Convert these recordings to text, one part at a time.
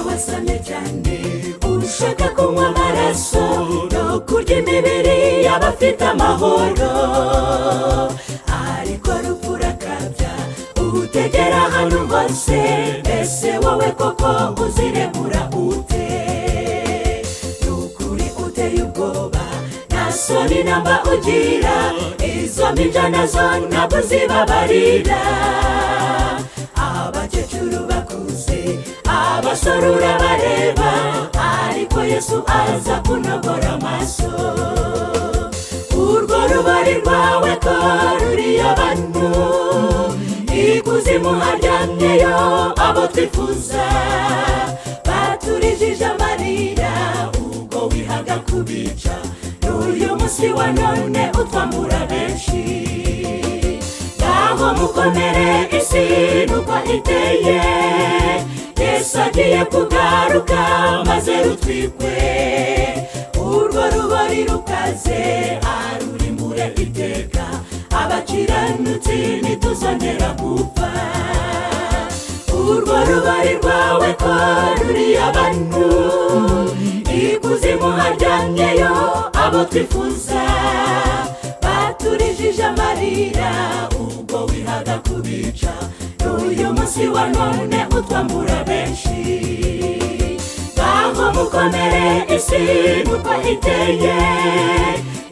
wasamye cyane ushaka kunywa amaraso no kurya imibiri y'abafite amahoro ariko rupfu urakabya utegera ahantu hose mbese wowe koko uzirebura ute ni ukuri uteye ubwoba nta soni namba ugira izo mbibyo nazo ntabwo zibabarira abakecuru bakuze abasore urabareba ariko yesu aza kunogora amaso urwo rubari rwawe ko ruri abantu ikuzimu haryamyeyo abo twifuza baturijije amarira ubwo wihaga kubica n'uyu munsi wa none utwambura benshi ngaho mukomere isi nuko iteye yesu agiye kugaruka maze rutwikwe urwo rubari rukaze arurimbure iteka abakiranutsi ntituzongera gupfa urwo rubari rwawe ko ruri abantu ikuzimu haryamyeyo abo twifuza baturijije amarira ubwo wihaga kubica n'uyu munsi wa none utwambura benshi ngaho mukomere isi nuko iteye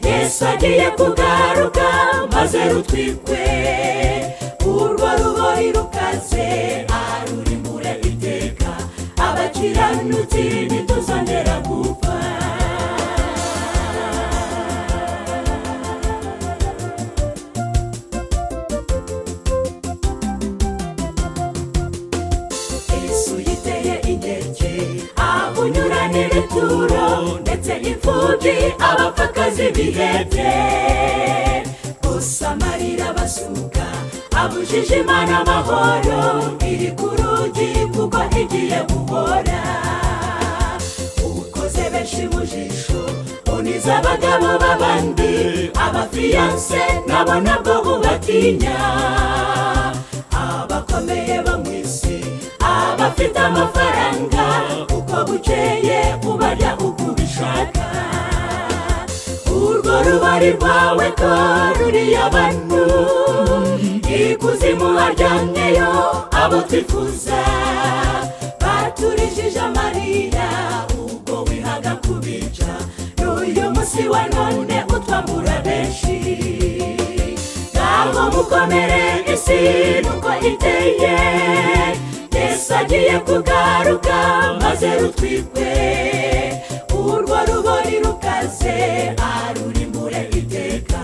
yesu agiye kugaruka maze rutwikwe urwo rubori rukaze arurimbure iteka abakiranutsi ntituzongera gupfa yesu yiteye inkeke aho unyura n'ibituro ndetse imfubyi abapfakazi bihebye gusa amarira basuka abujije imana amahoro iri ku rugi kuko igiye guhora ukoze benshi mu jisho uniza abagabo b'abandi abafiyanse nabo nabwo ubatinya abakomeye bo mu isi abafite amafaranga uko bukeye ubarya uko ubishaka urwo rubari rwawe ko ruri abantu ikuzimu haryamyeyo abo twifuza baturijije amarira ubwo wihaga kubica n'uyu munsi wa none utwambura benshi ngaho mukomere isi nuko iteye yesu agiye kugaruka maze rutwikwe urwo rubori rukaze arurimbure iteka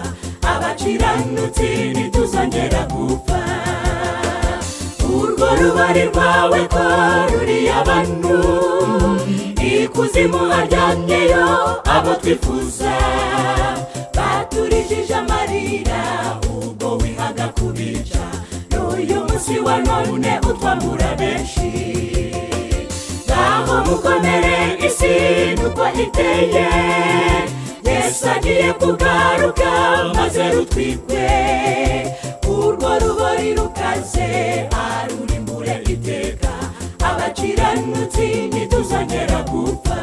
abakiranutsi ntituzongera gupfa urwo rubari rwawe ko ruri abantu ikuzimu haryamyeyo abo twifuza baturijije amarira ubwo wihaga kubica n'uyu munsi wa none utwambura benshi ngaho mukomere isi nuko iteye yesu agiye kugaruka maze rutwikwe urwo rubori rukaze arurimbure iteka abakiranutsi ntituzongera gupfa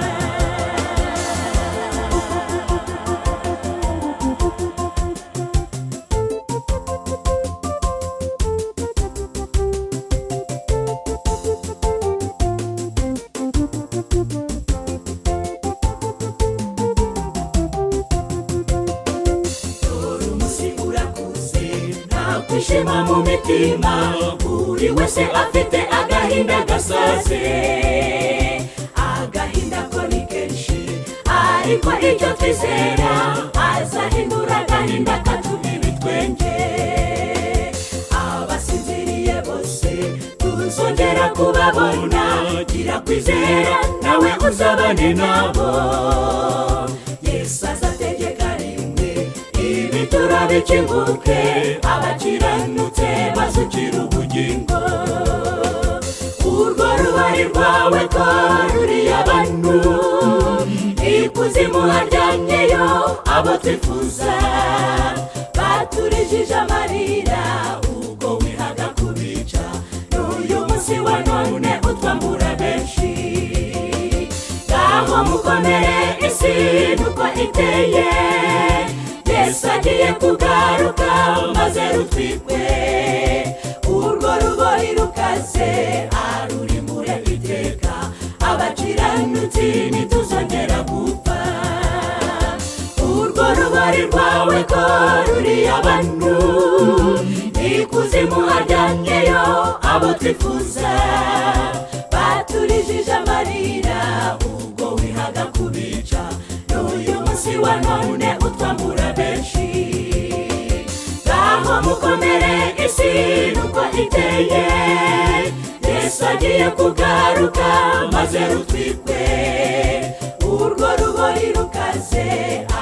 dore umunsi urakuze ntabwo ishema mu mitima buri wese afite agahinda gasaze agahinda ko ni kenshi ariko ibyo twizera azahindura agahinda katumira ibitwenge abasinziriye bose tuzongera kubabona gira kwizera nawe uzabane nabo yesu azategeka rimwe ibituro bikinguke abakiranutse bazukira ubugingo urwo rubari rwawe ko ruri abantu ikuzimu haryamyeyo abo twifuza baturijije amarira ubwo wihaga kubica n'uyu munsi wa none utwambura benshi mukomere isi nuko iteye yesu agiye kugaruka maze rutwikwe urwo ruboyi rukaze arurimure iteka abakiranutsi ntituzongera gupfa urwo rubari rwawe ko ruri abantu ikuzimu hajyanyeyo abo twifuza baturijije amarira ubwo wihaga kubica n'uyu munsi wa none utwambura benshi ngaho mukomere isi nuko iteye yesu agiye kugaruka maze rutwikwe urwo rubori rukaze